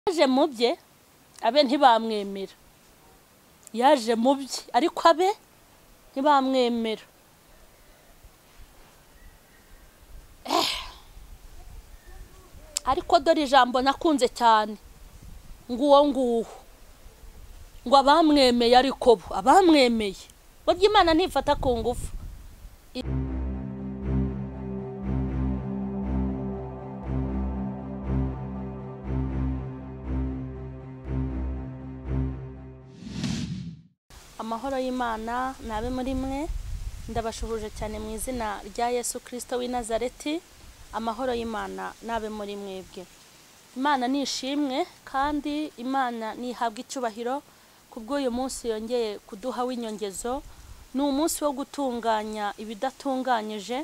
yaje mu bye abe ntibamwemera yaje mu bye ariko abe ntibamwemera ariko dore ijambo nakunze cyane ngo uwo nguwo ngo abamwemeye ariko bo abamwemeye burya imana ntifata ku ngufu amahoro y'imana nabe muri mwe ndabashuhuje cyane mu izina rya yesu kirisito w'i nazareti amahoro y'imana nabe muri mwebwe imana ni ishimwe kandi imana ntihabwa icyubahiro ku bw'uyu munsi yongeye kuduha w'inyongezo ni umunsi wo gutunganya ibidatunganyije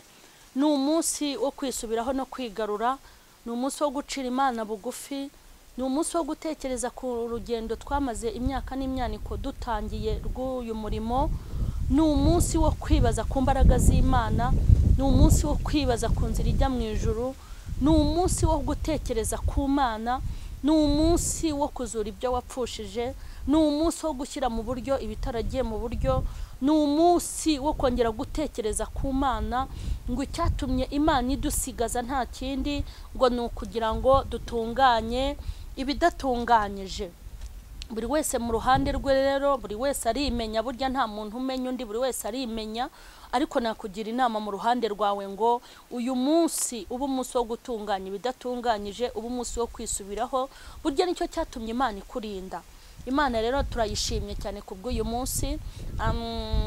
ni umunsi wo kwisubiraho no kwigarura ni umunsi wo gucira imana bugufi ni umunsi wo gutekereza ku rugendo twamaze imyaka n'imyaniko dutangiye rw'uyu murimo ni umunsi wo kwibaza ku mbaraga z'imana ni umunsi wo kwibaza ku nzira ijya mu ijuru ni umunsi wo gutekereza ku mana ni umunsi wo kuzura ibyo wapfushije ni umunsi wo gushyira mu buryo ibitaragiye mu buryo ni umunsi wo kongera gutekereza ku mana ngo icyatumye imana idusigaza nta kindi ngo ni ukugira ngo dutunganye ibidatunganyije buri wese mu ruhande rwe rero buri wese arimenya burya nta muntu umenya undi buri wese arimenya ariko nakugira inama mu ruhande rwawe ngo uyu munsi uba umunsi wo gutunganya ibidatunganyije uba umunsi wo kwisubiraho burya nicyo cyatumye imana ikurinda imana rero turayishimye cyane ku bw'uyu munsi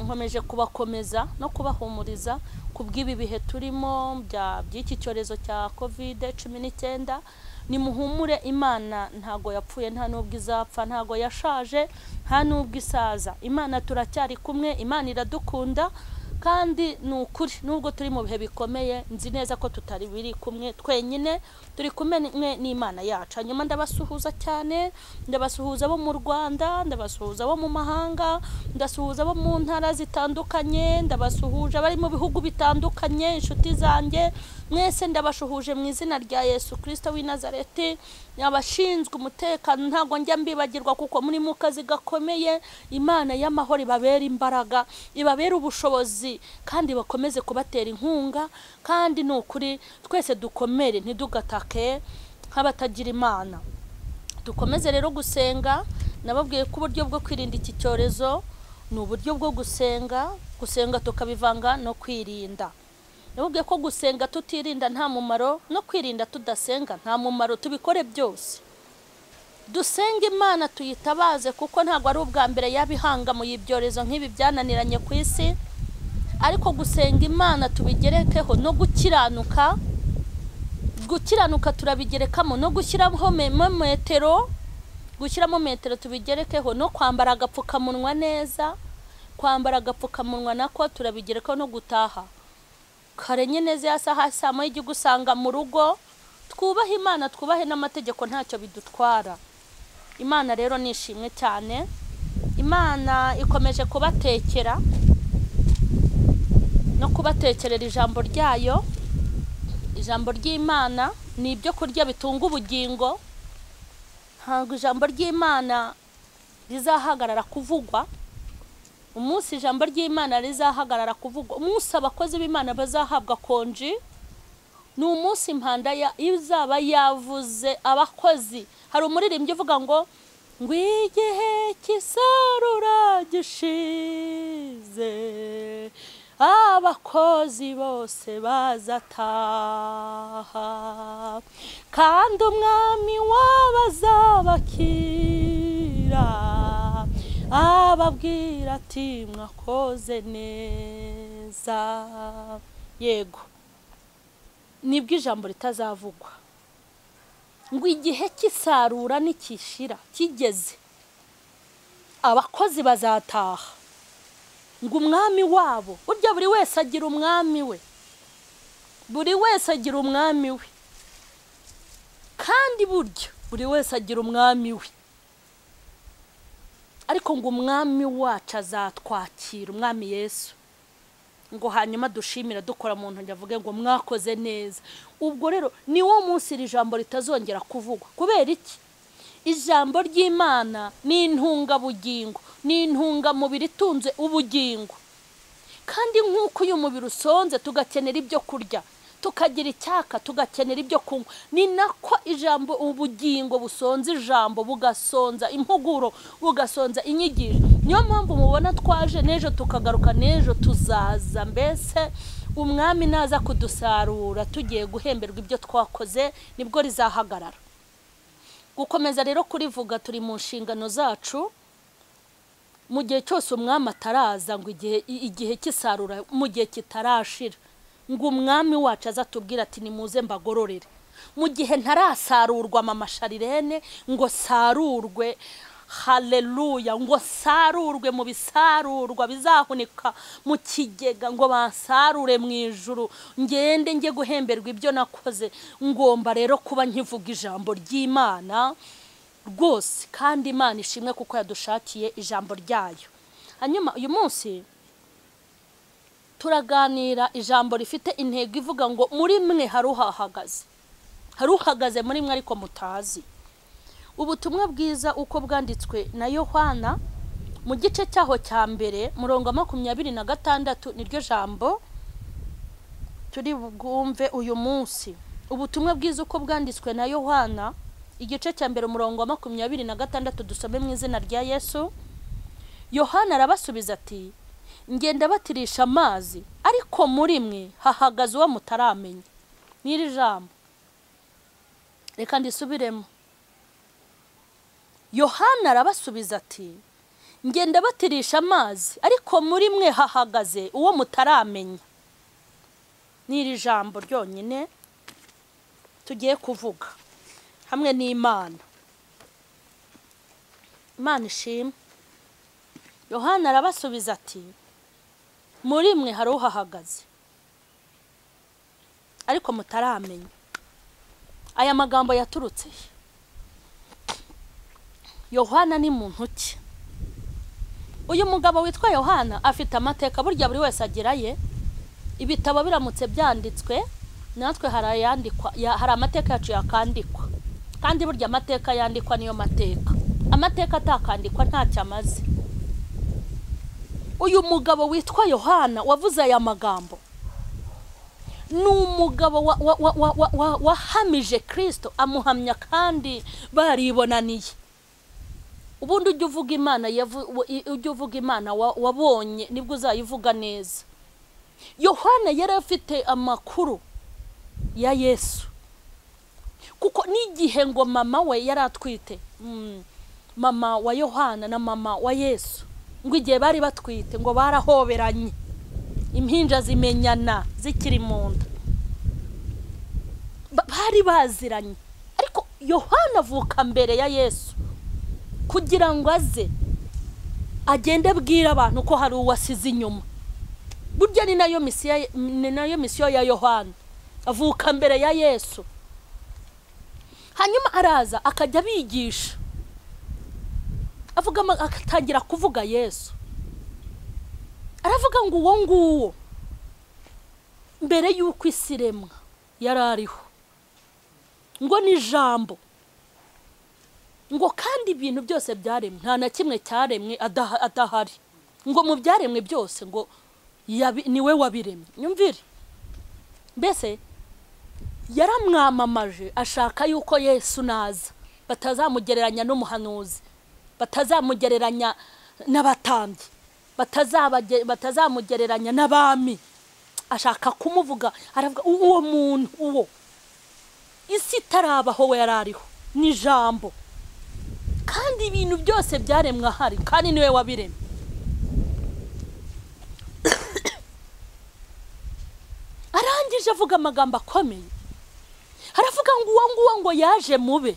nkomeje kubakomeza no kubahumuriza ku bw'ibi bihe turimo by'iki cyorezo cya kovide cumi n'icyenda nimuhumure imana ntago yapfuye nta n'ubwo izapfa ntago yashaje nta n'ubwo isaza imana turacyari kumwe imana iradukunda kandi ni ukuri nubwo turi mu bihe bikomeye nzi neza ko tutari biri kumwe twenyine turi kumwe n'imana yacu hanyuma ndabasuhuza cyane ndabasuhuza abo mu rwanda ndabasuhuza abo mu mahanga ndasuhuza abo mu ntara zitandukanye ndabasuhuje abari mu bihugu bitandukanye inshuti zanjye mwese ndabashuhuje mu izina rya yesu kirisito w'i nazareti abashinzwe umutekano ntabwo njya mbibagirwa kuko muri mu kazi gakomeye imana y'amahoro ibabera imbaraga ibabera ubushobozi kandi bakomeze kubatera inkunga kandi ni ukuri twese dukomere ntidugatake nk'abatagira imana dukomeze rero gusenga nababwiye ko uburyo bwo kwirinda iki cyorezo ni uburyo bwo gusenga gusenga tukabivanga no kwirinda nababwiye ko gusenga tutirinda nta mumaro no kwirinda tudasenga nta mumaro tubikore byose dusenge imana tuyitabaze kuko ntabwo ari ubwa mbere yabihangamuye ibyorezo nk'ibi byananiranye ku isi ariko gusenga imana tubigerekeho no gukiranuka gukiranuka turabigerekamo no gushyiramo metero gushyiramo metero tubigerekeho no kwambara agapfukamunwa neza kwambara agapfukamunwa nako turabigerekaho no gutaha kare nyine ya saha saa moya ijya usanga mu rugo twubahe imana twubahe n'amategeko ntacyo bidutwara imana rero ni ishimwe cyane imana ikomeje kubatekera no kubatekerera ijambo ryayo ijambo ry'imana ni ibyo kurya bitunga ubugingo ntabwo ijambo ry'imana rizahagarara kuvugwa umunsi ijambo ry'imana rizahagarara kuvugwa umunsi abakozi b'imana bazahabwa konji ni umunsi impanda izaba yavuze abakozi hari umuririmbyi uvuga ngo ngo igihe cy'isarura gishize abakozi bose bazataha kandi umwami wabazabakira ababwira ati mwakoze neza yego nibwo ijambo ritazavugwa ngo igihe cy'isarura nikishira kigeze abakozi bazataha ngo umwami wabo burya buri wese agira umwami we buri wese agira umwami we kandi burya buri wese agira umwami we ariko ngo umwami wacu azatwakira umwami yesu ngo hanyuma dushimira dukora mu ntoki avuge ngo mwakoze neza ubwo rero ni wo munsi iri jambo ritazongera kuvugwa kubera iki ijambo ry'imana ni intungabugingo ni intungamubiri itunze ubugingo kandi nk'uko uyu mubiri usonze tugakenera ibyo kurya tukagira icyaka tugakenera ibyo kunywa ni nako ijambo ubugingo busonza ijambo bugasonza impuguro bugasonza inyigisho niyo mpamvu mubona twaje n'ejo tukagaruka n'ejo tuzaza mbese umwami naza kudusarura tugiye guhemberwa ibyo twakoze nibwo rizahagarara gukomeza rero kurivuga turi mu nshingano zacu mu gihe cyose umwami ataraza ngo igihe igihe cy'isarura mu gihe kitarashira ngo umwami wacu aza atubwira ati nimuze mbagororere mu gihe ntarasarurwa amamasharirene ngo sarurwe hareruya ngo sarurwe mu bisarurwa bizahunika mu kigega ngo basarure mu ijuru ngende njye guhemberwa ibyo nakoze ngomba rero kuba nkivuga ijambo ry'imana rwose kandi imana ishimwe kuko yadushakiye ijambo ryayo hanyuma uyu munsi turaganira ijambo rifite intego ivuga ngo muri mwe hari uhahagaze hari uhagaze muri mwe ariko mutazi ubutumwa bwiza uko bwanditswe na yohana mu gice cyaho cya mbere murongo makumyabiri na gatandatu niryo jambo turi bwumve uyu munsi ubutumwa bwiza uko bwanditswe na yohana igice cya mbere umurongo wa makumyabiri na gatandatu dusome mu izina rya yesu yohana arabasubiza ati ngenda batirisha amazi ariko muri mwe hahagaze uwo mutaramenya n'iri jambo reka ndisubiremo yohana arabasubiza ati ngenda batirisha amazi ariko muri mwe hahagaze uwo mutaramenya n'iri jambo ryonyine tugiye kuvuga hamwe n'imana imana ishimwe yohana arabasubiza ati muri mwe hari uhahagaze ariko mutaramenya aya magambo yaturutse yohana ni muntu ki uyu mugabo witwa yohana afite amateka burya buri wese ageraye ibitabo biramutse byanditswe natwe hari amateka yacu yakandikwa kandi burya amateka yandikwa niyo mateka amateka atakandikwa ntacyo amaze uyu mugabo witwa yohana wavuze aya magambo ni umugabo wahamije kirisito amuhamya kandi baribonaniye ubundi ujya uvuga imana ujya uvuga imana wabonye nibwo uzayivuga neza yohana yari afite amakuru ya yesu kuko n'igihe ngo mama we yari atwite mama wa yohana na mama wa yesu ngo igihe bari batwite ngo barahoberanye impinja zimenyana zikiri mu nda bari baziranye ariko yohana avuka mbere ya yesu kugira ngo aze agende abwira abantu ko hari uwo asize inyuma burya ni nayo misiyo ni nayo misiyo ya yohana avuka mbere ya yesu hanyuma araza akajya abigisha avuga agatangira kuvuga yesu aravuga ngo uwo nguwo mbere y'uko isi iremwa yari ariho ngo ni ijambo ngo kandi ibintu byose byaremwe nta na kimwe cyaremwe adahari ngo mu byaremwe byose ngo niwe wabiremye nyumvire mbese yaramwamamaje ashaka yuko yesu naza batazamugereranya n'umuhanuzi batazamugereranya n'abatambyi batazamugereranya n'abami ashaka kumuvuga aravuga uwo muntu uwo isi itarabaho we yari ariho ni ijambo kandi ibintu byose byaremwe ahari kandi niwe wabiremye arangije avuga amagambo akomeye aravuga ngo uwo nguwo ngo yaje mube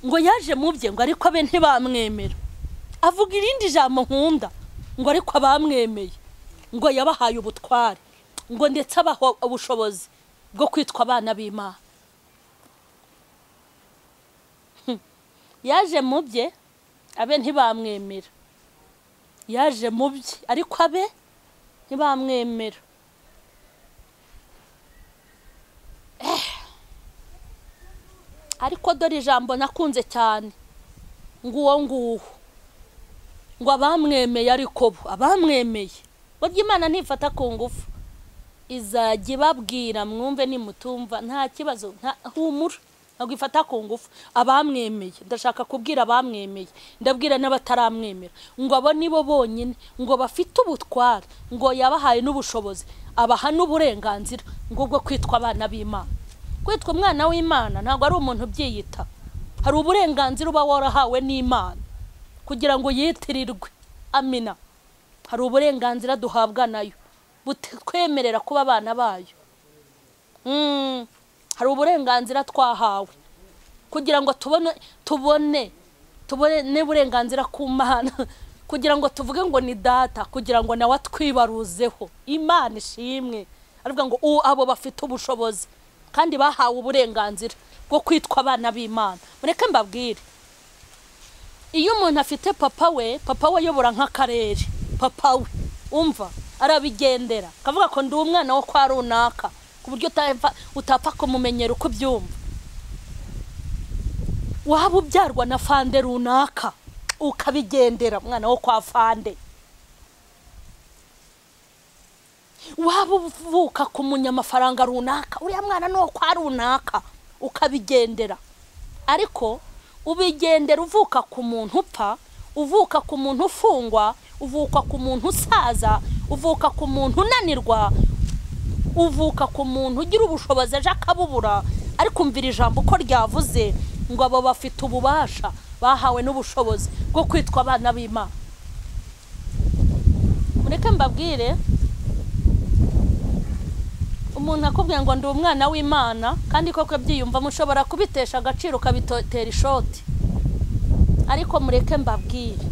ngo yaje mu bye ngo ariko abe ntibamwemera avuga irindi jambo nkunda ngo ariko abamwemeye ngo yabahaye ubutware ngo ndetse abaha ubushobozi bwo kwitwa abana b'imana yaje mu bye abe ntibamwemera yaje mu bye ariko abe ntibamwemera ariko dore ijambo nakunze cyane ngo uwo nguwo ngo abamwemeye ariko bo abamwemeye burya imana ntifata ku ngufu izajya ibabwira mwumve nimutumva nta kibazo nta humura ntabwo ifata ku ngufu abamwemeye ndashaka kubwira abamwemeye ndabwira n'abataramwemera ngo abo ni bo bonyine ngo bafite ubutware ngo yabahaye n'ubushobozi abaha n'uburenganzira ngo bwo kwitwa abana b'imana kwitwa umwana w'imana ntabwo ari umuntu ubyiyita hari uburenganzira uba warahawe n'imana kugira ngo yitirirwe amina hari uburenganzira duhabwa nayo butwemerera kuba abana bayo hari uburenganzira twahawe kugira ngo tubone tubone tubone uburenganzira ku mana kugira ngo tuvuge ngo ni data kugira ngo nawe atwibaruzeho imana ishimwe aravuga ngo ubu abo bafite ubushobozi kandi bahawe uburenganzira bwo kwitwa abana b'imana mureke mbabwire iyo umuntu afite papa we papa we ayobora nk'akarere papa we umva arabigendera akavuga ko ndi umwana wo kwa runaka ku buryo utapfa kumumenyera uko ubyumva waba ubyarwa na fande runaka ukabigendera umwana wo kwa fande waba uvuka ku munyamafaranga runaka uriya mwana ni uwo kwa runaka ukabigendera ariko ubigendera uvuka ku muntu upfa uvuka ku muntu ufungwa uvuka ku muntu usaza uvuka ku muntu unanirwa uvuka ku muntu ugira ubushobozi aje akabubura ariko umvira ijambo uko ryavuze ngo abo bafite ububasha bahawe n'ubushobozi bwo kwitwa abana b'imana mureke mbabwire umuntu akubwira ngo ndi umwana w'imana kandi koko byiyumvamo ushobora kubitesha agaciro ukabitotera ishoti ariko mureke mbabwire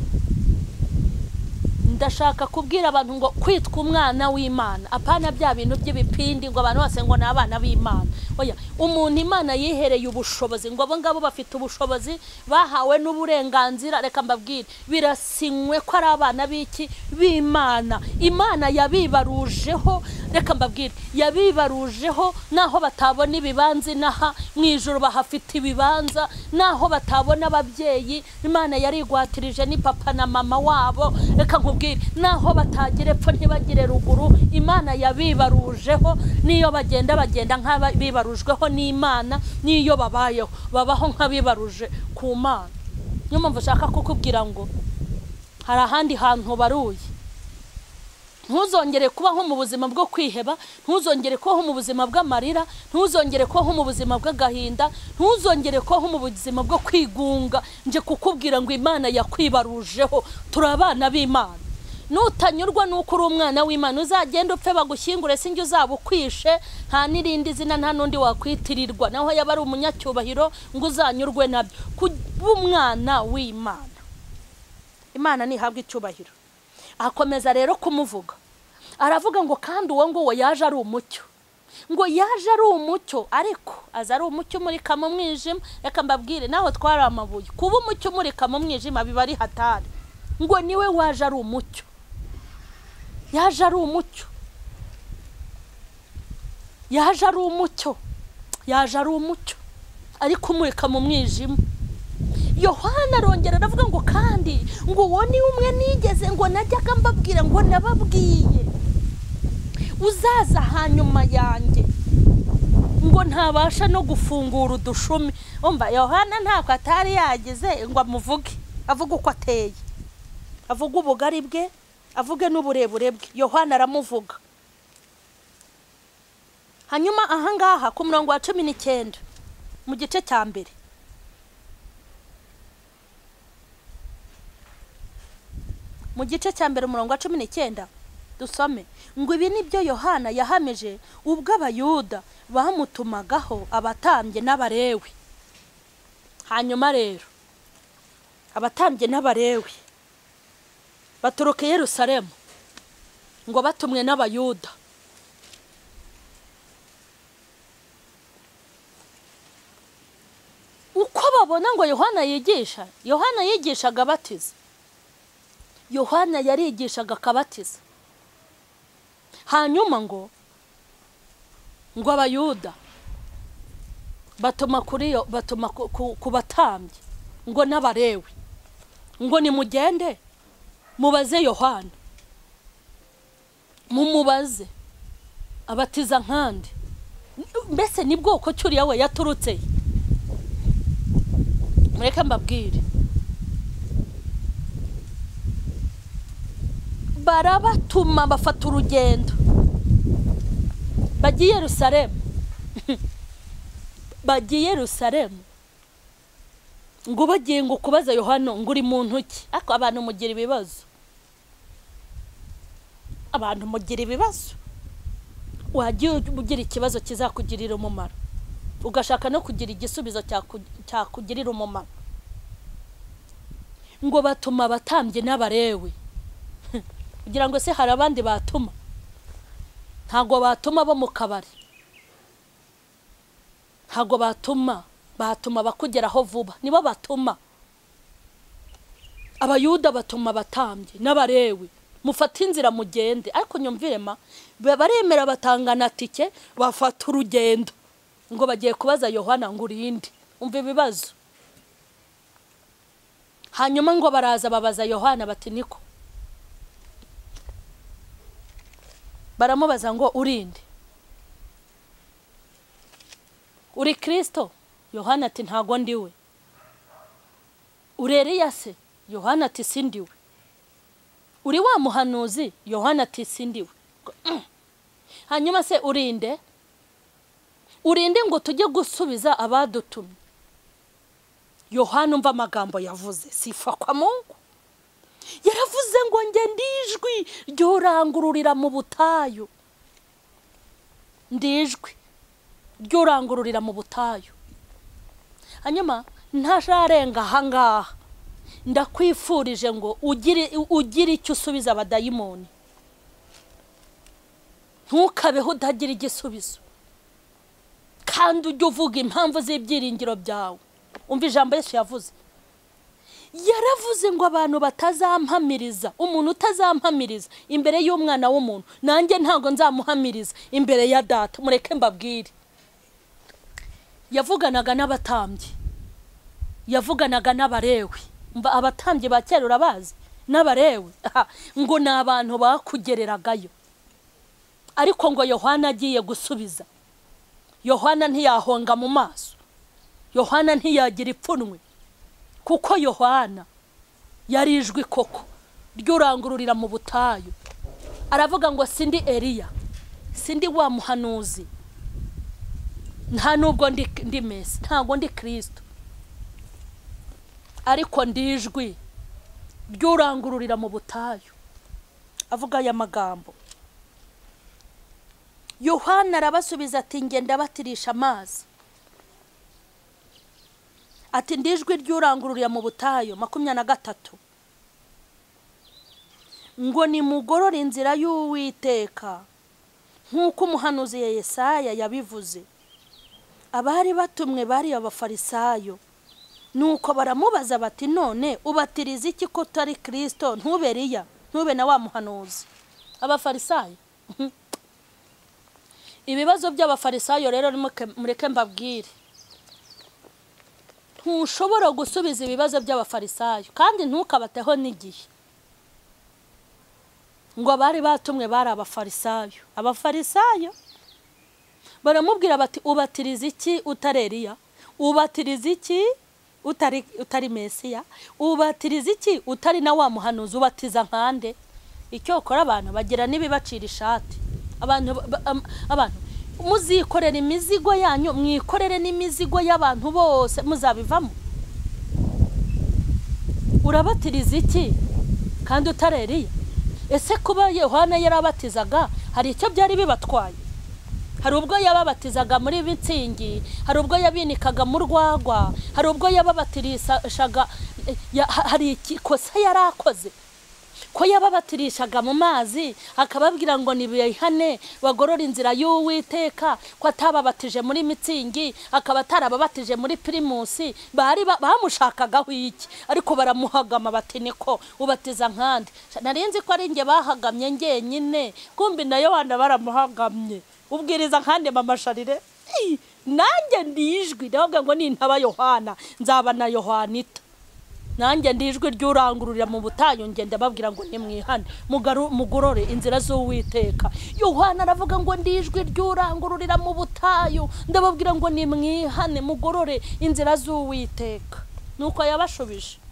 ndashaka kubwira abantu ngo kwitwa umwana w'imana apana bya bintu by'ibipindi ngo abantu bose ngo ni abana b'imana oya umuntu imana yihereye ubushobozi ngo abo ngabo bafite ubushobozi bahawe n'uburenganzira reka mbabwire birasinywe ko ari abana b'iki b'imana imana yabibarujeho reka mbabwire yabibarujeho naho batabona ibibanza inaha mu ijoro bahafite ibibanza naho batabona ababyeyi imana yarigwatirije ni papa na mama wabo reka nkubwire naho batagira epfo ntibagire ruguru imana yabibarujeho n'iyo bagenda bagenda nk'abibarujweho n'imana n'iyo babayeho babaho nk'abibaruje ku mana niyo mpamvu ushaka kukubwira ngo hari ahandi hantu baruye ntuzongere kubaho mu buzima bwo kwiheba ntuzongere kubaho mu buzima bw'amarira ntuzongere kubaho mu buzima bw'agahinda ntuzongere kubaho mu buzima bwo kwigunga nje kukubwira ngo imana yakwibarujeho turi abana b'imana nutanyurwa nuko uri umwana w'imana uzagenda upfe bagushyingure sinjye uzaba ukwishe nta n'irindi zina nta n'undi wakwitirirwa naho yaba ari umunyacyubahiro ngo uzanyurwe nabyo kuba umwana w'imana imana ntihabwe icyubahiro akomeza rero kumuvuga aravuga ngo kandi uwo nguwo yaje ari umucyo ngo yaje ari umucyo ariko aza ari umucyo umurika mu mwijima reka mbabwire nawe twari amabuye kuba umucyo umurika mu mwijima biba ari hatari ngo niwe waje ari umucyo yaje ari umucyo yaje ari umucyo yaje ari umucyo ariko umurika mu mwijima yohana arongera aravuga ngo kandi ngo uwo ni umwe nigeze ngo najyaga mbabwira ngo nababwiye uzaza hanyuma yanjye ngo ntabasha no gufungura udushumi umva yohana ntabwo atari yagize ngo amuvuge avuge uko ateye avuga ubugari bwe avuge n'uburebure bwe yohana aramuvuga hanyuma ahangaha ku murongo wa cumi n'icyenda mu gice cya mbere mu gice cya mbere umurongo wa cumi n'icyenda dusome ngo ibi ni byo yohana yahamije ubwo abayuda bamutumagaho abatambye n'abarewe hanyuma rero abatambye n'abarewe baturuka i Yerusalemu ngo batumwe n'abayuda uko babona ngo yohana yigisha yohana yigishaga abatiza yohana yarigishaga akabatiza hanyuma ngo ngo abayuda batuma kuri yo batuma ku- ku- ku batambyi ngo n'abarewe ngo nimugende mubaze yohana mumubaze abatiza nkande mbese ni bwoko ki uriya we yaturutse he? mureke mbabwire barabatuma bafata urugendo bajya i yerusalemu bajya i yerusalemu ngo bagiye ngo ukubaza yohano ngo uri mu ntoki ariko abantu mugira ibibazo abantu mugira ibibazo wajya ugira ikibazo kizakugirira umumaro ugashaka no kugira igisubizo cyaku- cyakugirira umumaro ngo batuma abatambye n'abarewe kugira ngo se hari abandi batuma ntabwo batuma bo mu kabari ntabwo batuma batuma abakugeraho vuba nibo batuma abayuda batuma abatambye n'abarewe mufate inzira mugende ariko nyumvire ma ba- baremera batanga na tike bafata urugendo ngo bagiye kubaza yohana ngo urinde umva ibibazo hanyuma ngo baraza babaza yohana bati niko baramubaza ngo urinde uri kirisito yohana ati ntago ndiwe uri Eliya se yohana ati si ndiwe uri wa muhanuzi yohana ati si ndiwe Mm. hanyuma se urinde urinde ngo tujye gusubiza abadutumye yohana umva amagambo yavuze sifa kwa mungu yaravuze ngo njye ndijwi ryurangururira mu butayu ndijwi ryurangururira mu butayu hanyuma ntajarenga ahangaha ndakwifurije ngo ugire ugire icyo usubiza abadayimoni ntukabeho utagira igisubizo kandi ujye uvuga impamvu z'ibyiringiro byawe umva ijambo yesu yavuze yaravuze ngo abantu batazampamiriza umuntu utazampamiriza imbere y'umwana w'umuntu nanjye ntabwo nzamuhamiriza imbere ya data mureke mbabwire yavuganaga n'abatambyi yavuganaga n'abarewe Mba abatambyi ba kera urabazi n'abarewe Aha, ngo ni abantu bakugereragayo ariko ngo yohana agiye gusubiza yohana ntiyahonga mu maso yohana ntiyagira ipfunwe kuko yohana yari ijwi koko ryurangururira mu butayu aravuga ngo sindi eliya sindi wa muhanuzi nta nubwo ndi ndi mesi ntabwo ndi kirisito ariko ndi ijwi ryurangururira mu butayu avuga aya magambo yohana arabasubiza ati ngenda batirisha amazi ati ndijwi ryurangururira mu butayu makumyabiri na gatatu ngo nimugorore inzira y'uwiteka nk'uko umuhanuzi ya yesaya yabivuze abari batumwe bari abafarisayo nuko baramubaza bati none ubatiriza iki ko utari kirisito ntube riya ntube na wa muhanuzi abafarisayo ibibazo by'abafarisayo rero nimuke- mureke mbabwire ntushobora gusubiza ibibazo by'abafarisayo kandi ntukabateho n'igihe ngo abari batumwe bari abafarisayo abafarisayo baramubwira bati ubatiriza iki utari Eliya ubatiriza iki utari utari mesiya ubatiriza iki utari na wa muhanuzi ubatiza nkande icyokora abantu bagira n'ibibacira ishati abantu ba- ba- am- abantu muzikorera imizigo yanyu mwikorere n'imizigo y'abantu bose muzabivamo urabatiriza iki kandi utari Eliya ese kuba yohana yarabatizaga hari icyo byari bibatwaye hari ubwo yababatizaga muri mitsingi hari ubwo yabinikaga mu rwagwa hari ubwo yababatirishaga ya- ha- hari ikosa yari akoze ko yababatirishaga mu mazi akababwira ngo nibihane bagorore inzira y'uwiteka ko atababatije muri mitsingi akaba atarababatije muri pirimusi bari ba- bamushakagaho iki ariko baramuhagama bati niko ubatiza nkandi nari nzi ko ari njye bahagamye njyenyine kumbi na yohana baramuhagamye ubwiriza nkandi mama sharire Ei, nanjye ndijwi ndavuga ngo nintaba yohana nzaba na yohanita nanjye ndijwi ry'urangururira mu butayu ngenda babwira ngo ntimwihane mugaru- mugorore inzira z'uwiteka yohana aravuga ngo ndijwi ry'urangururira mu butayu ndababwira ngo nimwihane mugorore inzira z'uwiteka nuko yabashubije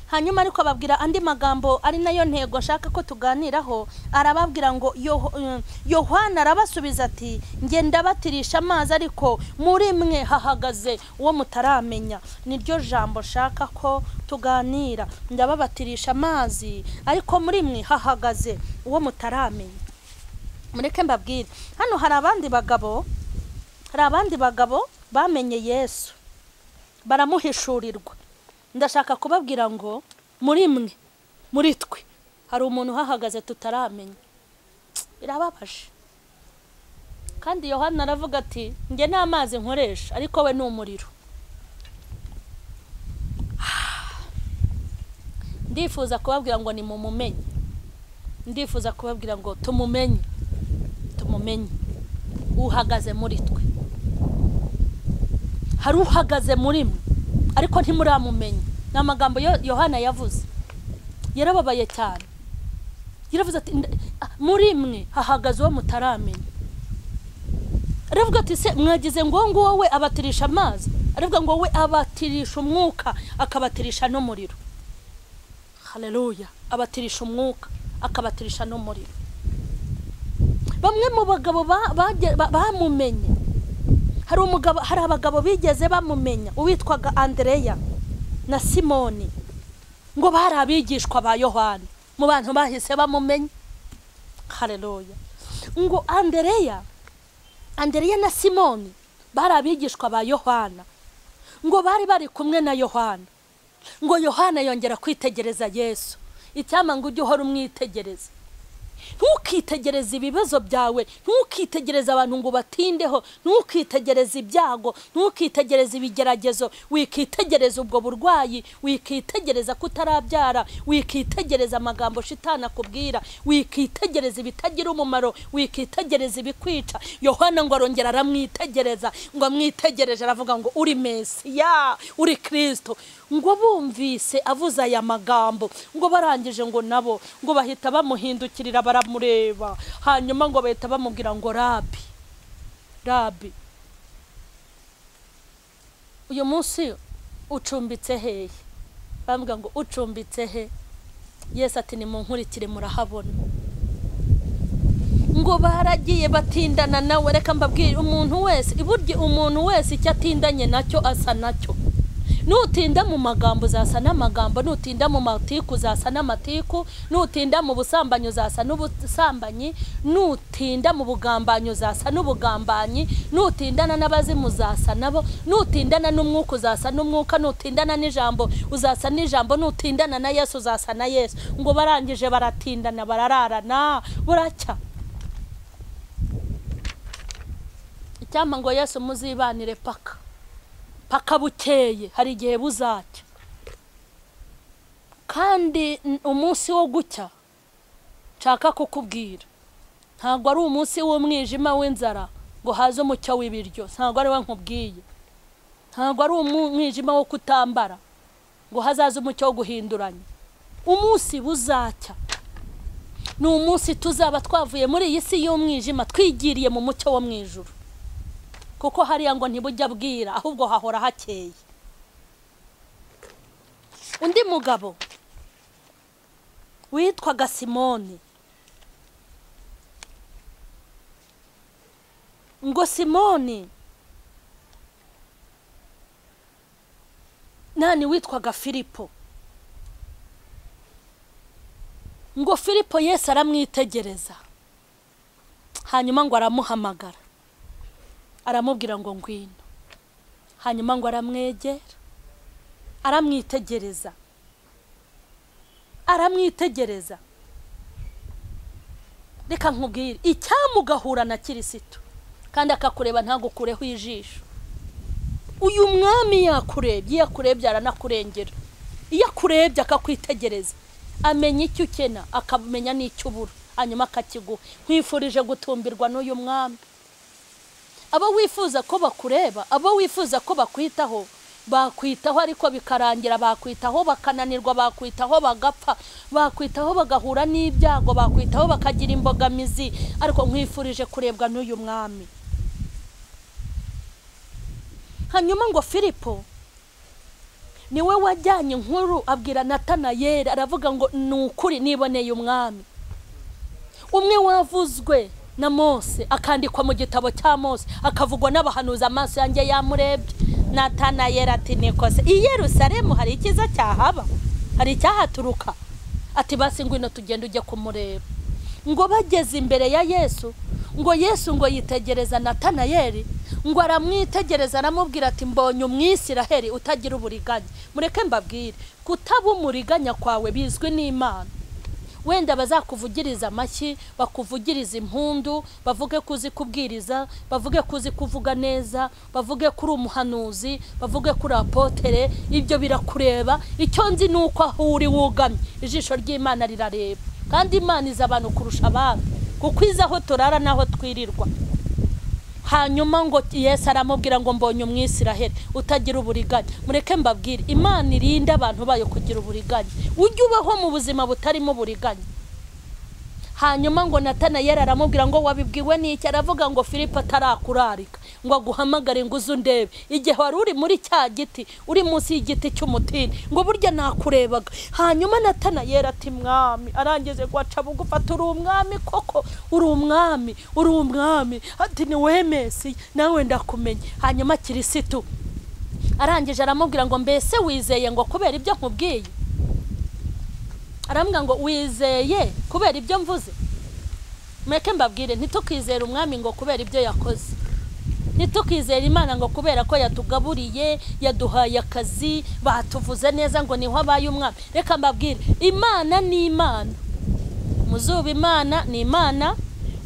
hanyuma ariko ababwira andi magambo ari nayo ntego ashaka ko tuganiraho arababwira ngo "Yoh- eh, yohana arabasubiza ati ngenda batirisha amazi ariko muri mwe hahagaze uwo mutaramenya niryo jambo nshaka ko tuganira ndababatirisha amazi ariko muri mwe hahagaze uwo mutaramenya mureke mbabwire hano hari abandi bagabo hari abandi bagabo bamenye yesu baramuhishurirwa ndashaka kubabwira ngo muri mwe muri twe hari umuntu uhahagaze tutaramenya birababaje kandi yohana aravuga ati njye nta mazi nkoresha ariko we ni umuriro ndifuza kubabwira ngo nimumumenye ndifuza kubabwira ngo tumumenye tumumenye uhagaze muri twe hari uhagaze muri mwe ariko ntimuramumenya ni amagambo yo- yohana yavuze yarababaye cyane yaravuze ati "Nda- ah, muri mwe hahagaze uwo mutaramenya aravuga ati se mwagize ngo uwo nguwo we abatirisha amazi aravuga ngo we abatirisha umwuka akabatirisha n'umuriro haleluya abatirisha umwuka akabatirisha n'umuriro bamwe mu bagabo ba- bage- ba- bamumenye hari umugabo hari abagabo bigeze bamumenya uwitwaga andereya na simoni ngo bari abigishwa ba yohani mu bantu bahise bamumenya hareruya ngo andereya andereya na simoni bari abigishwa ba yohana ngo bari bari kumwe na yohana ngo yohana yongera kwitegereza yesu icyama ngo ujye uhora umwitegereza ntukitegereze ibibazo byawe ntukitegereze abantu ngo batindeho ntukitegereze ibyago ntukitegereze ibigeragezo wikitegereza ubwo burwayi wikitegereza kutarabyara wikitegereza amagambo shitana akubwira wikitegereza ibitagira umumaro wikitegereza ibikwica yohana ngo arongera aramwitegereza ngo amwitegereje aravuga ngo uri mesiya uri kirisito ngo bumvise avuze aya magambo ngo barangije ngo nabo ngo bahita bamuhindukirira baramureba hanyuma ngo bahita bamubwira ngo rabi rabi uyu munsi ucumbitse hehe bambwira ngo ucumbitse he yesu ati ni mu nkurikire murahabona ngo baragiye batindana nawe reka mbabwire umuntu wese iburyo umuntu wese icyo atindanye nacyo asa nacyo nutinda mu magambo uzasa n'amagambo nutinda mu matiku uzasa n'amatiku nutinda mu busambanyi uzasa n'ubusambanyi nutinda mu bugambanyi uzasa n'ubugambanyi nutindana n'abazimu uzasa nabo nutindana n'umwuka uzasa n'umwuka nutindana n'ijambo uzasa n'ijambo nutindana na yesu uzasa na yesu ngo barangije baratindana barararana buracya icyampa ngo yesu muzibanire paka paka bukeye hari igihe buzacya kandi n- umunsi wo gucya nshaka kukubwira ntabwo ari umunsi w'umwijima w'inzara ngo haze umucyo w'ibiryo ntabwo ari we nkubwiye ntabwo ari umu- umwijima wo kutambara ngo hazaze umucyo wo guhinduranya umunsi buzacya ni umunsi tuzaba twavuye muri iyi si y'umwijima twigiriye mu mucyo wo mu ijuru kuko hariya ngo ntibujya bwira ahubwo hahora hakeye undi mugabo witwaga simoni ngo simoni nani witwaga filipo ngo filipo yesu aramwitegereza hanyuma ngo aramuhamagara aramubwira ngo ngwino hanyuma ngo aramwegera aramwitegereza aramwitegereza reka nkubwire icyamugahura na kirisito kandi akakureba ntagukureho ijisho uyu mwami yakurebye iyo akurebye aranakurengera iyo akurebye akakwitegereza amenya icyo ukena akamenya n'icyo ubura hanyuma akakiguha nkwifurije gutumbirwa n'uyu mwami abo wifuza ko bakureba abo wifuza ko bakwitaho bakwitaho ariko bikarangira bakwitaho bakananirwa bakwitaho bagapfa bakwitaho bagahura n'ibyago bakwitaho bakagira imbogamizi ariko nkwifurije kurebwa n'uyu mwami hanyuma ngo filipo niwe wajyanye inkuru abwira natanayeri aravuga ngo ni ukuri niboneye umwami umwe wavuzwe na mose akandikwa mu gitabo cya mose akavugwa n'abahanuza amaso yanjye yamurebye natanayeri ati nikose i Yerusalemu hari icyiza cyahaba hari icyahaturuka ati basi ngwino tugende ujye kumureba ngo bageze imbere ya yesu ngo yesu ngo yitegereza natanayeri ngo aramwitegereza aramubwira ati mbonye umwisiraheri utagira uburiganya mureke mbabwire kutaba umuriganya kwawe bizwi n'imana wenda bazakuvugiriza amashyi bakuvugiriza impundu bavuge ko uzi kubwiriza bavuge ko uzi kuvuga neza bavuge ko uri umuhanuzi bavuge ko uri apotere ibyo birakureba icyo nzi ni uko aho uri wugamye ijisho ry'imana rirareba kandi imana izi abantu kurusha abandi kuko izi aho turara n'aho twirirwa hanyuma ngo yesu aramubwira ngo mbonye umwisiraheli utagira uburiganya mureke mbabwire imana irinde abantu bayo kugira uburiganya ujye ubaho mu buzima butarimo uburiganya hanyuma ngo natanayeri aramubwira ngo wabibwiwe n'iki aravuga ngo filipe atarakurarika ngo aguhamagare ngo uze undebe igihe wari uri muri cya giti uri munsi y'igiti cy'umutini ngo burya nakurebaga hanyuma natanayeri ati mwami arangije guhaca bugufa ati uri umwami koko uri umwami uri umwami ati ni wemesi nawe ndakumenya hanyuma kirisitu arangije aramubwira ngo mbese wizeye ngo kubera ibyo nkubwiye arambwira ngo wizeye kubera ibyo mvuze mureke mbabwire ntitukizere umwami ngo kubera ibyo yakoze ntitukizere imana ngo kubera ko yatugaburiye yaduhaye akazi batuvuze neza ngo niho abaye umwami reka mbabwire imana ni imana mu zuba imana ni imana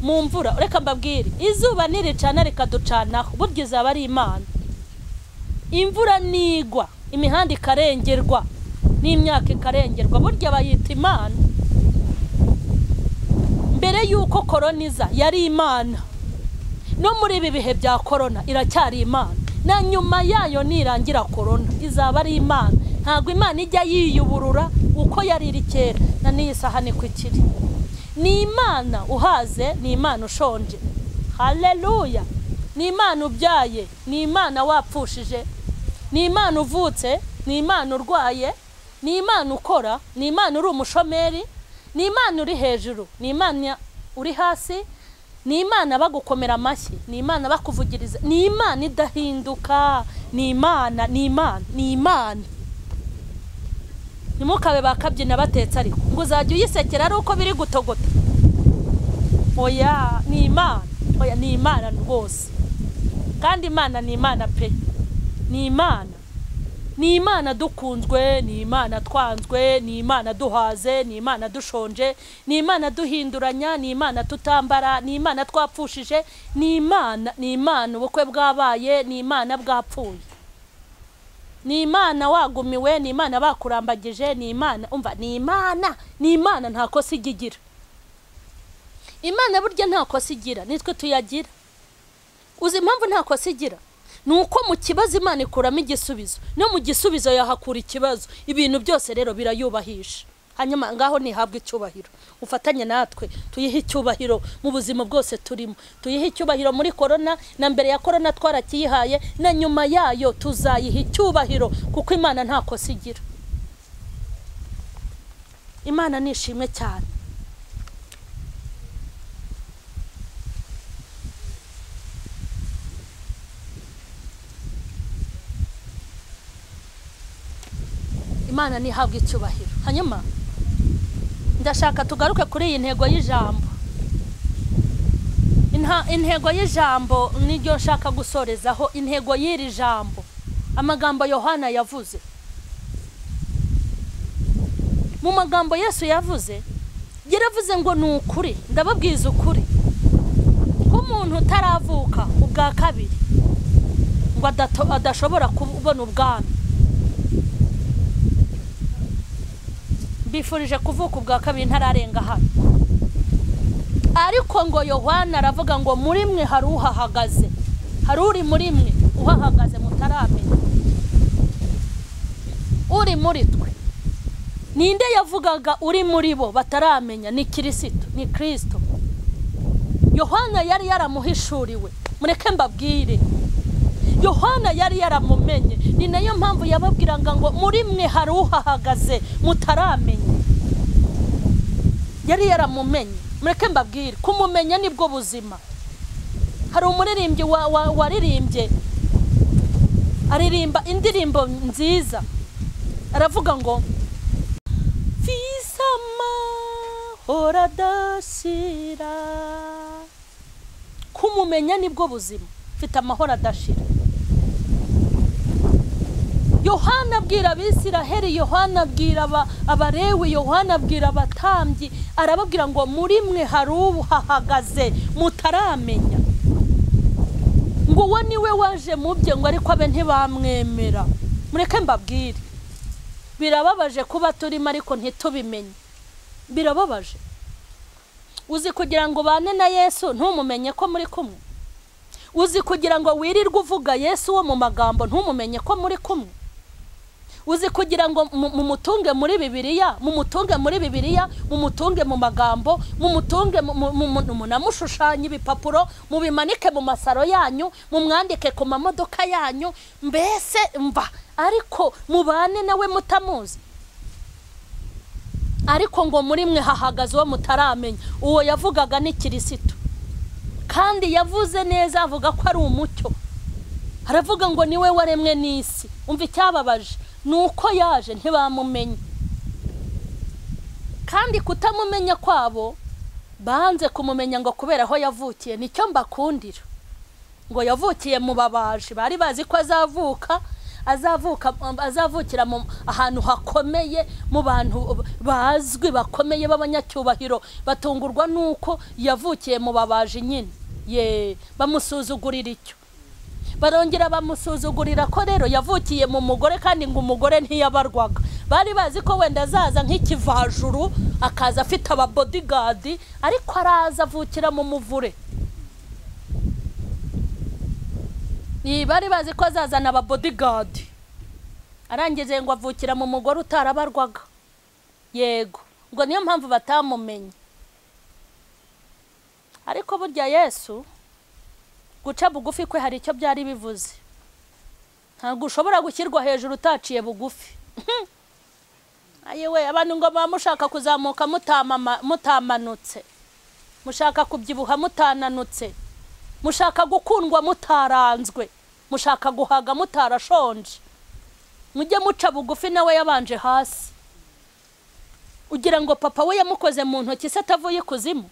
mu mvura reka mbabwire izuba ntiricana rikaducanaho burya izaba ari imana imvura nigwa imihanda ikarengerwa n'imyaka ikarengerwa burya bayita imana mbere y'uko korona iza yari imana no muri ibi bihe bya korona iracyari imana na nyuma yayo nirangira korona izaba ari imana ntabwo imana ijya yiyuburura uko yari iri kera na n'iyi saha niko ikiri ni imana uhaze ni imana ushonje hareruya ni imana ubyaye ni imana wapfushije ni imana uvutse ni imana urwaye ni imana ukora ni imana uri umushomeri ni imana uri hejuru ni imana uri hasi ni imana bagukomera amashyi ni imana bakuvugiriza ni imana idahinduka ni imana ni imana ni imana ntimukabe bakabyina batetse ariko ngo uzajya uyisekera ari uko biri gutogota oya ni imana oya ni imana rwose kandi imana ni imana pe ni imana ni imana dukunzwe ni imana twanzwe ni imana duhaze ni imana dushonje ni imana duhinduranya ni imana tutambara ni imana twapfushije ni imana ni imana ubukwe bwabaye ni imana bwapfuye ni imana wagumiwe ni imana bakurambagije ni imana umva ni imana ni imana nta kosa ijya igira imana burya nta kosa igira nitwe tuyagira uzi impamvu nta kosa igira ni uko mu kibazo imana ikuramo igisubizo no mu gisubizo yahakura ikibazo ibintu byose rero birayubahisha hanyuma ngaho ntihabwe icyubahiro ufatanye natwe tuyihe icyubahiro mu buzima bwose turimo tuyihe icyubahiro muri korona na mbere ya korona twarakiyihaye na nyuma yayo tuzayiha icyubahiro kuko imana nta kosa igira imana ni ishimwe cyane imana ntihabwe icyubahiro hanyuma ndashaka tugaruke kuri iyi ntego y'ijambo intego y'ijambo niryo nshaka gusorezaho intego y'iri jambo amagambo yohana yavuze mu magambo yesu yavuze yaravuze ngo ni ukuri ndababwiza ukuri ko umuntu utaravuka ubwa kabiri ngo adashobora kubona ubwami bifurije kuvuka ubwa kabiri ntararenga hano ariko ngo yohana aravuga ngo muri mwe hari uhahagaze hari uri muri mwe uhahagaze mutaramenya uri muri twe ninde yavugaga uri muri bo bataramenya ni kirisito ni kirisito yohana yari yaramuhishuriwe mureke mbabwire yohana yari yaramumenye ni nayo mpamvu yababwiraga ngo muri mwe hari uhahagaze mutaramenye yari yaramumenye mureke mbabwire kumumenya nibwo buzima hari umuririmbyi waririmbye aririmba indirimbo nziza aravuga ngo visama horadashira kumumenya nibwo buzima mfite amahoro adashira yohana abwira abisiraheli yohana abwira abarewe yohana abwira abatambyi arababwira ngo muri mwe hari uhahagaze mutaramenya ngo uwo niwe waje mu bye ngo ariko abe ntibamwemera mureke mbabwire birababaje kuba turimo ariko ntitubimenye birababaje uzi kugira ngo ubane na yesu ntumumenye ko muri kumwe uzi kugira ngo wirirwe uvuga yesu wo mu magambo ntumumenye ko muri kumwe uzi kugira ngo mumutunge muri bibiriya mumutunge muri bibiriya mumutunge mu magambo mumutunge munamushushanye ibipapuro mubimanike mu masaro yanyu mumwandike ku mamodoka yanyu mbese mva ariko mubane nawe mutamuzi ariko ngo muri mwe hahagaze uwo mutaramenya uwo yavugaga ni kirisito kandi yavuze neza avuga ko ari umucyo aravuga ngo niwe waremwe n'isi umva icyababaje ni uko yaje ntibamumenye kandi kutamumenya kwabo banze kumumenya ngo kubera aho yavukiye nicyo mbakundira ngo yavukiye mu babaji bari bazi ko azavuka azavuka azavukira ahantu hakomeye mu bantu bazwi bakomeye b'abanyacyubahiro batungurwa n'uko yavukiye mu babaji nyine ye bamusuzugurira icyo barongera bamusuzugurira ko rero yavukiye mu mugore kandi ngo umugore ntiyabarwaga bari bazi ko wenda azaza nk'ikivajuru akaza afite ababodigadi ariko araza avukira mu muvure bari bazi ko azazana ababodigadi arangije ngo avukira mu mugore utarabarwaga yego ngo niyo mpamvu batamumenye ariko burya yesu guca bugufi kwe hari icyo byari bivuze ntabwo ushobora gushyirwa hejuru utaciye bugufi we abantu ngo baba mushaka kuzamuka mutamanutse mushaka kubyibuha mutananutse mushaka gukundwa mutaranzwe mushaka guhaga mutarashonje mujye muca bugufi nawe yabanje hasi ugira ngo papa we yamukoze mu ntoki se atavuye ikuzimu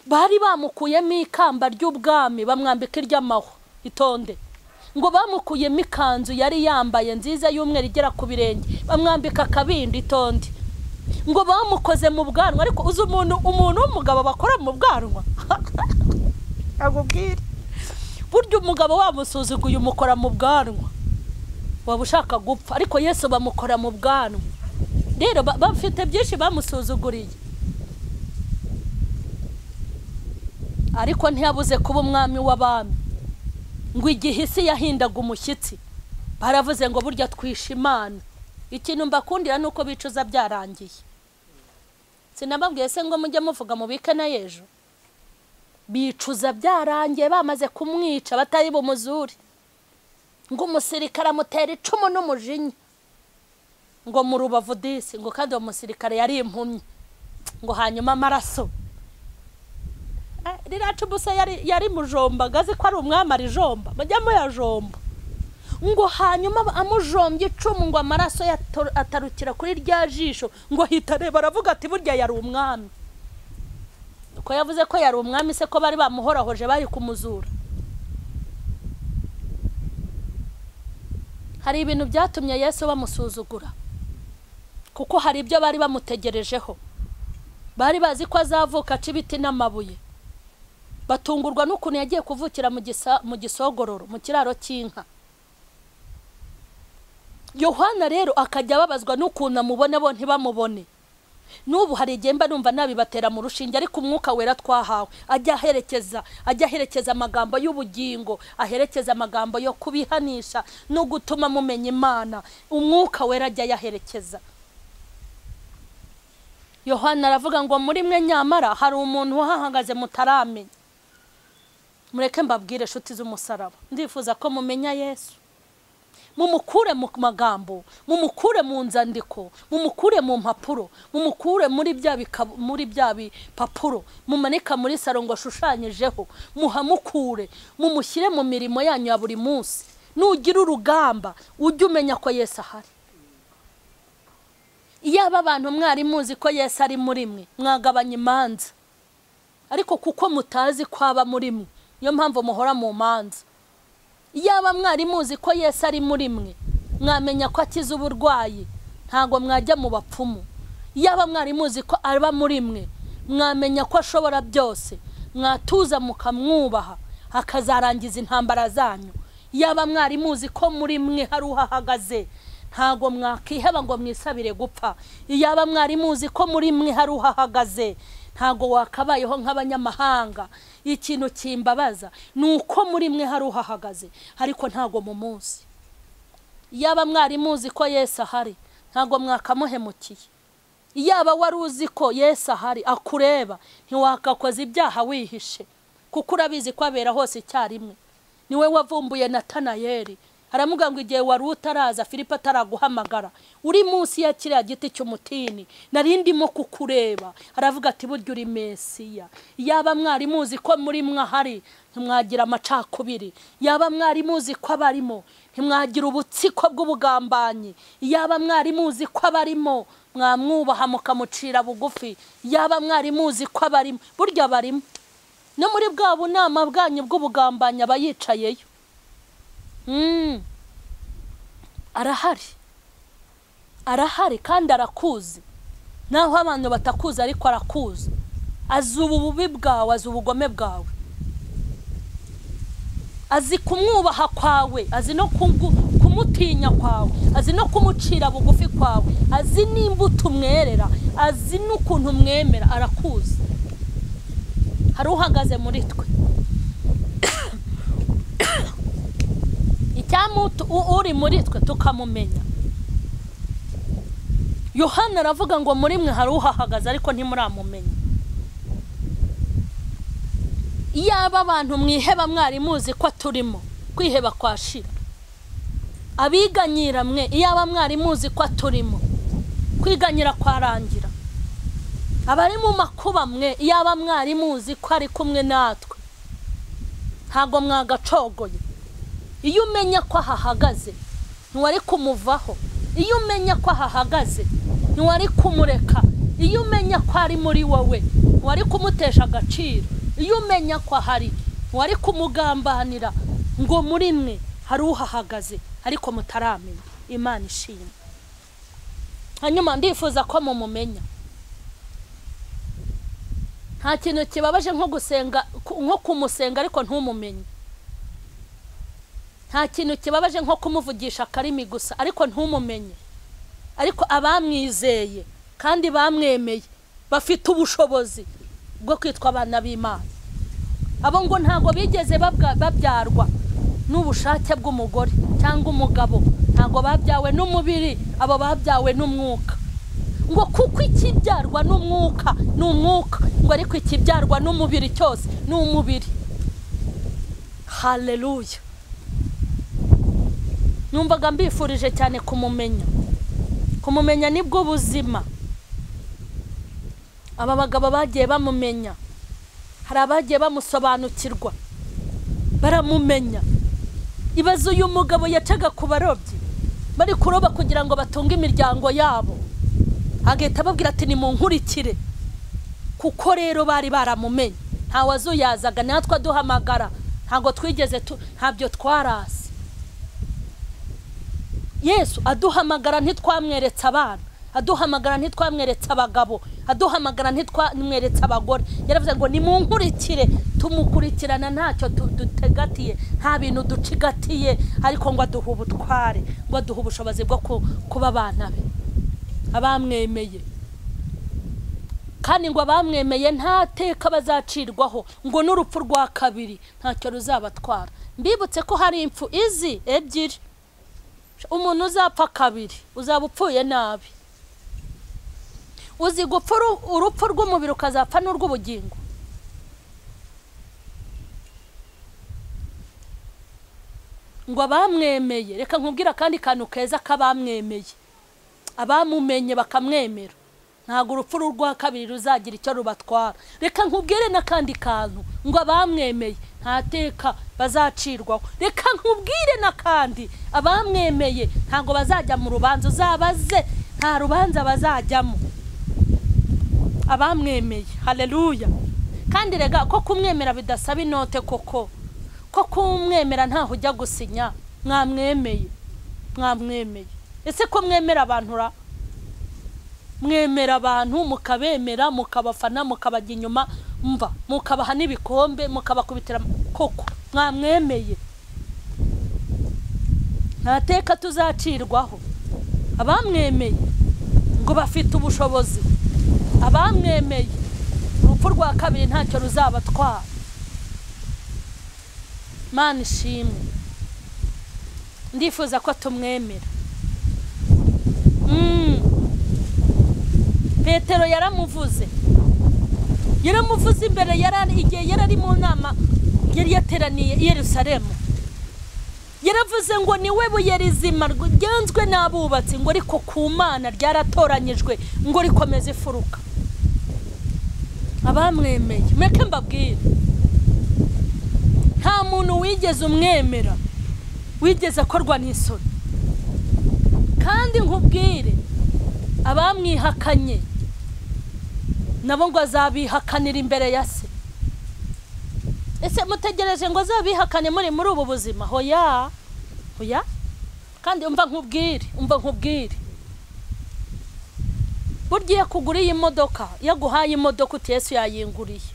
bari bamukuyemo ikamba ry'ubwami bamwambika iry'amahwa itonde ngo bamukuyemo ikanzu yari yambaye nziza y'umweru igera ku birenge bamwambika akabindi itonde ngo bamukoze mu bwanwa ariko uzi umuntu umuntu w'umugabo bakora mu bwanwa akubwire burya umugabo wamusuzuguye umukora mu bwanwa waba ushaka gupfa ariko yesu bamukora mu bwanwa rero bafite byinshi bamusuzuguriye ariko ntiyabuze kuba umwami w'abami ngo igihe isi yahindaga umushyitsi baravuze ngo burya twishe imana ikintu mbakundira ni uko bicuza byarangiye sinababwiye se ngo mujye muvuga mubike na yejo bicuza byarangiye bamaze kumwica batari bumuzure ngo umusirikare amutera icumu n'umujinya ngo mu rubavu disi ngo kandi uwo musirikare yari impumyi ngo hanyuma amaraso riracu gusa yari mujomba azi ko ari umwami arijomba mujya muyajomba ngo hanyuma amujombye icumu ngo amaraso atarukira kuri rya jisho ngo hitareba aravuga ati burya yari umwami uko yavuze ko yari umwami se ko bari bamuhorahoje bari kumuzura hari ibintu byatumye yesu bamusuzugura kuko hari ibyo bari bamutegerejeho bari bazi ko azavuka aca ibiti n'amabuye batungurwa n'ukuntu yagiye kuvukira mu gisogororo mu kiraro cy'inka yohana rero akajya ababazwa n'ukuntu amubona bo ntibamubone n'ubu hari igihe mba numva nabibatera mu rushinge ariko umwuka wera twahawe ajya aherekeza ajya aherekeza amagambo y'ubugingo aherekeza amagambo yo kubihanisha no gutuma mumenya imana umwuka wera ajya ayaherekeza yohana aravuga ngo muri mwe nyamara hari umuntu uhahagaze mutaramenya mureke mbabwire inshuti z'umusaraba ndifuza ko mumenya yesu mumukure mu magambo mumukure mu nzandiko mumukure mu mpapuro mumukure muri bya bika- muri bya bipapuro mumanika muri salo ngo ashushanyijeho muhamukure mumushyire mu mirimo yanyu ya buri munsi nugira urugamba ujye umenya ko yesu ahari iyo aba abantu mwari muzi ko yesu ari muri mwe mwagabanya imanza ariko kuko mutazi ko aba muri mwe niyo mpamvu muhora mu manza yaba mwari muzi ko yesu ari muri mwe mwamenya ko akiza uburwayi ntabwo mwajya mu bapfumu yaba mwari muzi ko aba muri mwe mwamenya ko ashobora byose mwatuza mukamwubaha akazarangiza intambara zanyu yaba mwari muzi ko muri mwe hari uhahagaze ntabwo mwakiheba ngo mwisabire gupfa yaba mwari muzi ko muri mwe hari uhahagaze ntabwo wakabayeho nk'abanyamahanga ikintu kimbabaza ni uko muri mwe hari uhahagaze ariko ntabwo mu munsi yaba mwari muzi ko yesu ahari ntabwo mwakamuhemukiye yaba wari uzi ko yesu ahari akureba ntiwakakoza ibyaha wihishe kuko urabizi ko abera hose icyarimwe niwe wavumbuye natanayeri aramuga ngo igihe wari utaraza filipo ataraguhamagara uri munsi ya kiriya giti cy'umutini nari ndimo kukureba aravuga ati burya uri mesiya yaba mwari muzi ko muri mwe ahari ntimwagira amacakubiri yaba mwari muzi ko abarimo ntimwagira ubutsiko bw'ubugambanyi yaba mwari muzi ko abarimo mwamwubaha mukamucira bugufi yaba mwari muzi ko abarimo burya barimo no muri bwa bunama bwanyu bw'ubugambanyi aba yicayeyo Mm. arahari arahari kandi arakuzi naho abantu batakuzi ariko arakuzi azi ubu bubi bwawe azi ubugome bwawe azi kumwubaha kwawe azi no kugu- kumutinya kwawe azi no kumucira bugufi kwawe azi n'imbuto umwerera azi n'ukuntu umwemera arakuzi hari uhagaze muri twe icyamu uri muri twe tukamumenya yohana aravuga ngo muri mwe hari uhahagaze ariko ntimuramumenya iyaba abantu mwiheba mwari muzi ko turimo kwiheba kwashira abiganyira mwe iyaba mwari muzi ko turimo kwiganyira kwarangira abari mu makuba mwe iyaba mwari muzi ko ari kumwe natwe ntabwo mwagacogoye iyo umenya ko ahahagaze ntiwari kumuvaho iyo umenya ko ahahagaze ntiwari kumureka iyo umenya ko ari muri wowe ntiwari kumutesha agaciro iyo umenya ko ahari ntiwari kumugambanira ngo muri mwe hari uhahagaze ariko mutaramenya imana ishimwe hanyuma ndifuza ko mumumenya nta kintu kibabaje nko gusenga nko kumusenga ariko ntumumenye nta kintu kibabaje nko kumuvugisha akarimi gusa ariko ntumumenye ariko abamwizeye kandi bamwemeye bafite ubushobozi bwo kwitwa abana b'imana abo ngo ntabwo bigeze babwa- babyarwa n'ubushake bw'umugore cyangwa umugabo ntabwo babyawe n'umubiri abo babyawe n'umwuka ngo kuko ikibyarwa n'umwuka ni umwuka ngo ariko ikibyarwa n'umubiri cyose ni umubiri haleluya numvaga mbifurije cyane kumumenya kumumenya nibwo buzima aba bagabo bagiye bamumenya hari abagiye bamusobanukirwa baramumenya ibaze uyu mugabo yacaga ku barobyi bari kuroba kugira ngo batunge imiryango yabo agahita ababwira ati nimunkurikire kuko rero bari baramumenye ntawe azuyazaga natwe aduhamagara ntabwo twigeze tu ntabyo twarasi yesu aduhamagara ntitwamweretse abana aduhamagara ntitwamweretse abagabo aduhamagara ntitwamweretse abagore yaravuze ngo nimunkurikire tumukurikirana ntacyo tu- dutegatiye nta bintu ducigatiye ariko ngo aduhe ubutware ngo aduhe ubushobozi bwo ku- kuba abana be abamwemeye kandi ngo abamwemeye nta teka bazacirwaho ngo n'urupfu rwa kabiri ntacyo ruzabatwara mbibutse ko hari impfu izi ebyiri umuntu uzapfa kabiri uzaba upfuye nabi uzi gupfa uru- urupfu rw'umubiri ukazapfa n'urw'ubugingo ngo abamwemeye reka nkubwire akandi kantu keza k'abamwemeye abamumenye bakamwemera ntabwo urupfu rwa kabiri ruzagira icyo rubatwara reka nkubwire n'akandi kantu ngo abamwemeye nta teka bazacirwaho reka nkubwire n'akandi abamwemeye ntabwo bazajya mu rubanza uzabaze nta rubanza bazajyamo abamwemeye hareruya kandi rega ko kumwemera bidasaba inote koko ko kumwemera ntaho ujya gusinya mwamwemeye mwamwemeye ese ko mwemera abantu ra mwemera abantu mukabemera mukabafana mukabajya inyuma mva mukabaha n'ibikombe mukabakubitira koko mwamwemeye nta teka tuzacirwaho abamwemeye ngo bafite ubushobozi abamwemeye urupfu rwa kabiri ntacyo ruzabatwara mana ishimwe ndifuza ko tumwemera Mm. petero yaramuvuze yaramuvuze imbere yarari- igihe yari ari mu nama yari yateraniye i yerusalemu yaravuze ngo ni we buye rizima ryanzwe n'abubatsi ngo ariko ku mana ryaratoranyijwe ngo rikomeze ifuruka abamwemeye mureke mbabwire nta muntu wigeze umwemera wigeze akorwa n'isoni kandi nkubwire abamwihakanye nabo ngo azabihakanira imbere ya se ese mutegereje ngo azabihakane muri muri ubu buzima hoya hoya kandi umva nkubwire umva nkubwire burya iyo kugura iyi modoka iyo aguhaye imodoka uti yesu yayinguriye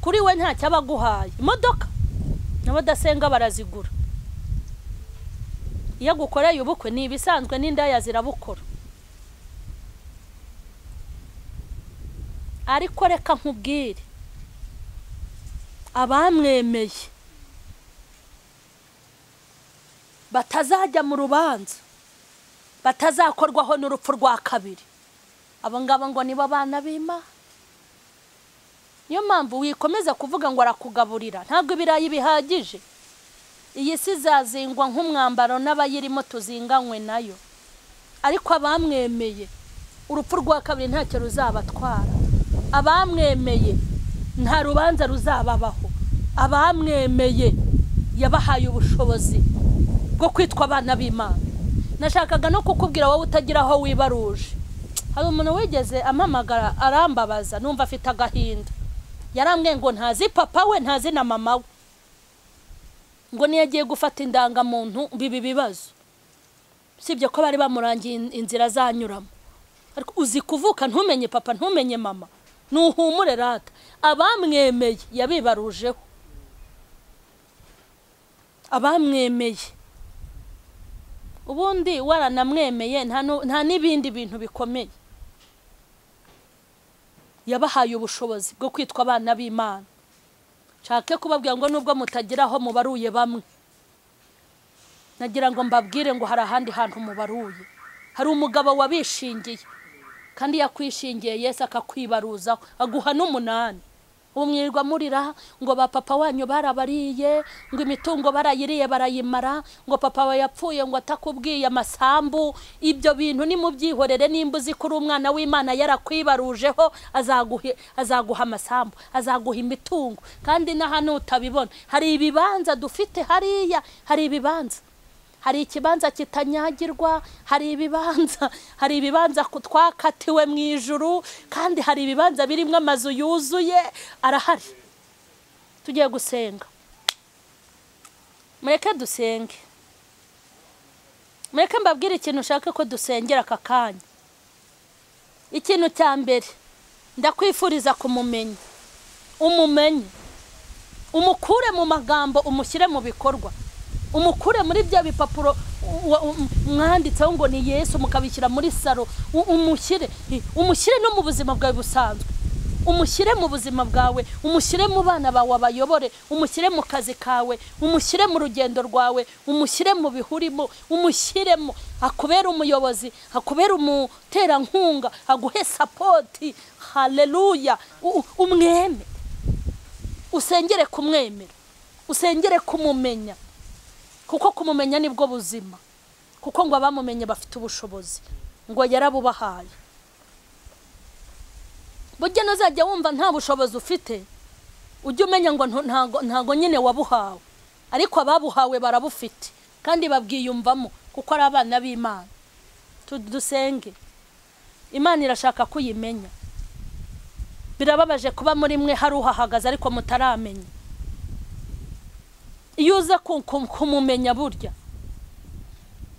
kuri we ntacyo aba aguhaye imodoka n'abadasenga barazigura iyo agukoreye ubukwe ni ibisanzwe n'indaya zirabukora ariko reka nkubwire abamwemeye batazajya mu rubanza batazakorwaho n'urupfu rwa kabiri abo ngabo ngo nibo bana b'imana niyo mpamvu wikomeza kuvuga ngo arakugaburira ntabwo ibirayi bihagije iyi si izazingwa nk'umwambaro n'abayirimo tuzinganywe nayo ariko abamwemeye urupfu rwa kabiri ntacyo ruzabatwara abamwemeye nta rubanza ruzababaho abamwemeye yabahaye ubushobozi bwo kwitwa abana b'imana nashakaga no kukubwira wowe utagira aho wibaruje hari umuntu wigeze amamagara arambabaza numva afite agahinda yarambwiye ngo ntazi papa we ntazi na mama we ngo niyo agiye gufata indangamuntu bibi bibazo usibye ko bari bamurangiye in- inzira azanyuramo ariko uzi kuvuka ntumenye papa ntumenye mama ntuhumure rata abamwemeye yabibarujeho abamwemeye ubundi waranamwemeye nta nu- nta n'ibindi bintu bikomeye yabahaye ubushobozi bwo kwitwa abana b'imana nshake kubabwira ngo nubwo mutagira aho mubaruye bamwe nagira ngo mbabwire ngo hari ahandi hantu mubaruye hari umugabo wabishingiye kandi yakwishingiye yesu akakwibaruzaho aguha n'umunani ubu mwirirwa murira ngo ba papa wanyu barabariye ngo imitungo barayiriye barayimara ngo papa we yapfuye ngo atakubwiye amasambu ibyo bintu nimubyihorere nimba uzi ko uri umwana w'imana yarakwibarujeho azaguhe- azaguha amasambu azaguha imitungo kandi n'ahantu utabibona hari ibibanza dufite hariya hari ibibanza hari ikibanza kitanyagirwa hari ibibanza hari ibibanza ku- twakatiwe mu ijuru kandi hari ibibanza birimo amazu yuzuye arahari tugiye gusenga mureke dusenge mureke mbabwire ikintu ushaka ko dusengera aka kanya ikintu cya mbere ndakwifuriza kumumenya umumenye umukure mu magambo umushyire mu bikorwa umukure muri bya bipapuro u- wa- u- mwanditseho ngo ni yesu mukabishyira muri saro u- umushyire i- umushyire no mu buzima bwawe busanzwe umushyire mu buzima bwawe umushyire mu bana bawe abayobore umushyire mu kazi kawe umushyire mu rugendo rwawe umushyire mu bihurimo umushyiremo akubera umuyobozi akubera umuterankunga aguhe sapoti hareruya umweme usengere kumwemera usengere kumumenya kuko kumumenya nibwo buzima kuko ngo abamumenye bafite ubushobozi ngo yarabubahaye burya nuzajya wumva nta bushobozi ufite ujye umenya ngo ntago ntago nyine wabuhawe ariko ababuhawe barabufite kandi babwiyumvamo kuko ari abana b'imana dusenge imana irashaka ko uyimenya birababaje kuba muri mwe hari uhahagaze ariko mutaramenya iyo uza kumumenya burya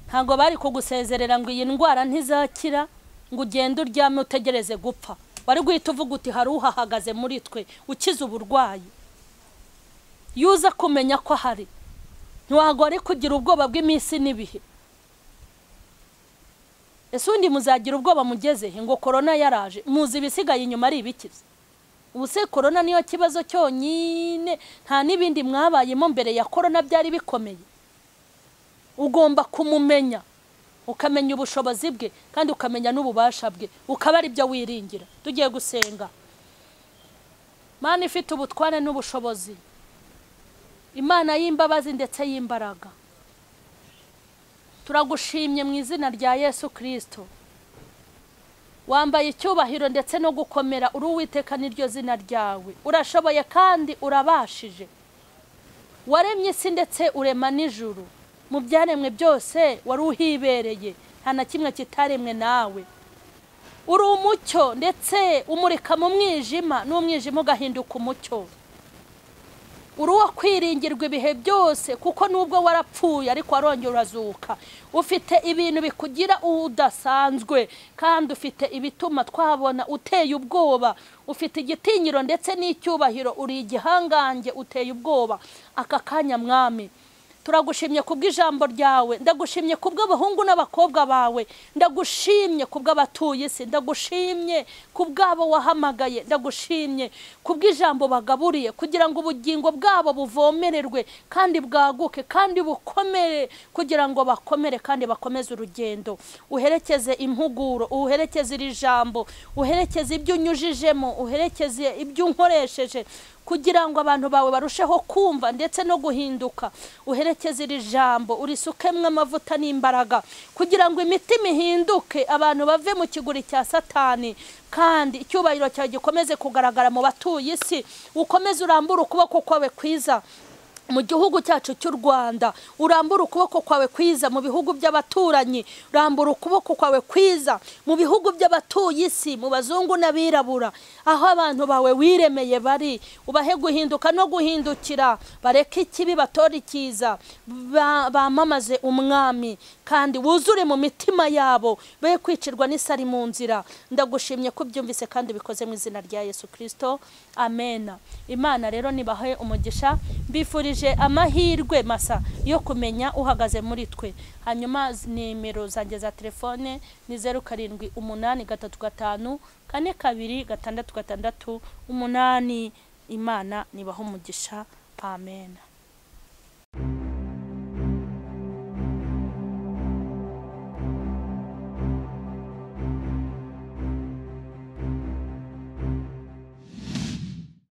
ntabwo bari kugusezerera ngo iyi ndwara ntizakira ngo ugende uryame utegereze gupfa wari guhita uvuga uti hari uhahagaze muri twe ukize uburwayi iyo uza kumenya ko ahari ntiwagore kugira ubwoba bw'iminsi n'ibihe ese undi muzagira ubwoba mugeze ngo korona yaraje muzi ibisigaye inyuma ari ibikiza ubu se korona niyo kibazo cyonyine nta n'ibindi mwabayemo mbere ya korona byari bikomeye ugomba kumumenya ukamenya ubushobozi bwe kandi ukamenya n'ububasha bwe ukaba ari byo wiringira tugiye gusenga imana ifite ubutware n'ubushobozi imana y'imbabazi ndetse y'imbaraga turagushimye mu izina rya yesu kirisito wambaye icyubahiro ndetse no gukomera uri uwiteka n'iryo zina ryawe urashoboye kandi urabashije waremye isi ndetse urema n'ijuru mu byaremwe byose wari uhibereye nta na kimwe kitaremwe nawe uri umucyo ndetse umurika mu mwijima n'umwijima ugahinduka umucyo uri uwo kwiringirwa ibihe byose kuko nubwo warapfuye ariko warongera urazuka ufite ibintu bikugira udasanzwe kandi ufite ibituma twabona uteye ubwoba ufite igitinyiro ndetse n'icyubahiro uri igihangange uteye ubwoba aka kanya mwami turagushimye kubw'ijambo ryawe ndagushimye kubw'abahungu n'abakobwa bawe ndagushimye kubw'abatuye isi ndagushimye kubw'abo wahamagaye ndagushimye kubw'ijambo bagaburiye kugira ngo ubugingo bwabo buvomererwe kandi bwaguke kandi bukomere kugira ngo bakomere kandi bakomeze urugendo uherekeze impuguro uherekeze iri jambo uherekeze ibyo unyujijemo uherekeze ibyo unkoresheje kugira ngo abantu bawe barusheho kumva ndetse no guhinduka uherekeze iri jambo urisukemwe amavuta n'imbaraga kugira ngo imitima ihinduke abantu bave mu kiguri cya satani kandi icyubahiro cyawe gikomeze kugaragara mu batuye isi ukomeze urambure ukuboko kwawe kwiza mu gihugu cyacu cy'u rwanda urambura ukuboko kwawe kwiza mu bihugu by'abaturanyi urambura ukuboko kwawe kwiza mu bihugu by'abatuye isi mu bazungu n'abirabura aho abantu bawe wiremeye bari ubahe guhinduka no guhindukira bareke ikibi batore icyiza bamamaze umwami kandi wuzure mu mitima yabo be kwicirwa n'isari mu nzira ndagushimye ko ubyumvise kandi bikoze mu izina rya yesu kirisito amena imana rero nibahe umugisha mbifurije amahirwe masa yo kumenya uhagaze muri twe hanyuma nimero zanjye za telefone ni zeru karindwi umunani gatatu gatanu kane kabiri gatandatu gatandatu umunani imana nibaha umugisha amena